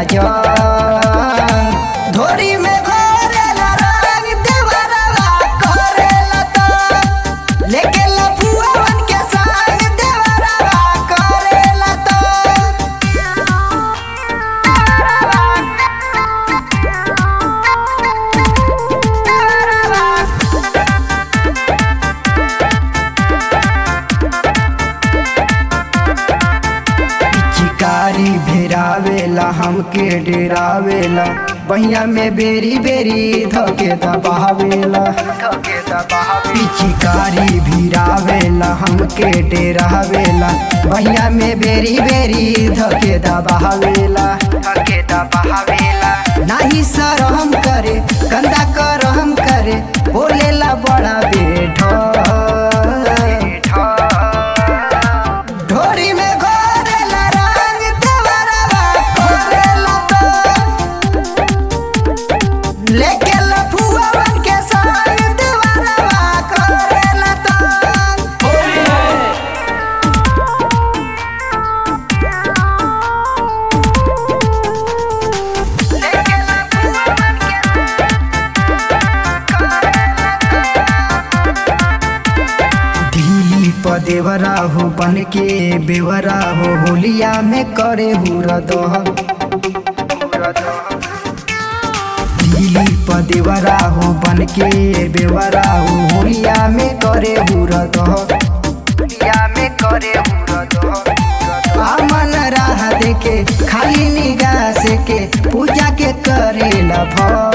जंग धोरी में घोरेला रंग देवरवा करेला तो लेके लफुआवन के संग देवरवा करेला तो चिकारी भेरावेला हमके डेरावेला बहिया में बेरी बेरी धके दबावेला पिचिकारी भिरावेला हमके डेरावेला बहिया में बेरी बेरी धके दबावेला धके दबावेला नाही सरहम करे कंदा करहम करे बोलेला बड़ा बेढ ढोरी में घोरेला रंग देवरवा करेला तो लेके लफुआवन के संग देवरवा करेला तो लेके लफुआवन के दिली प देवरा हो बन के बेवरा हो होलिया में करे हुरा दह दिली प देवरा हो बन के बेवरा हो होलिया में करे हुरा दह होलिया में करे हुरा दह अमन राह देके खाली निगाह से के पूजा के करेला भ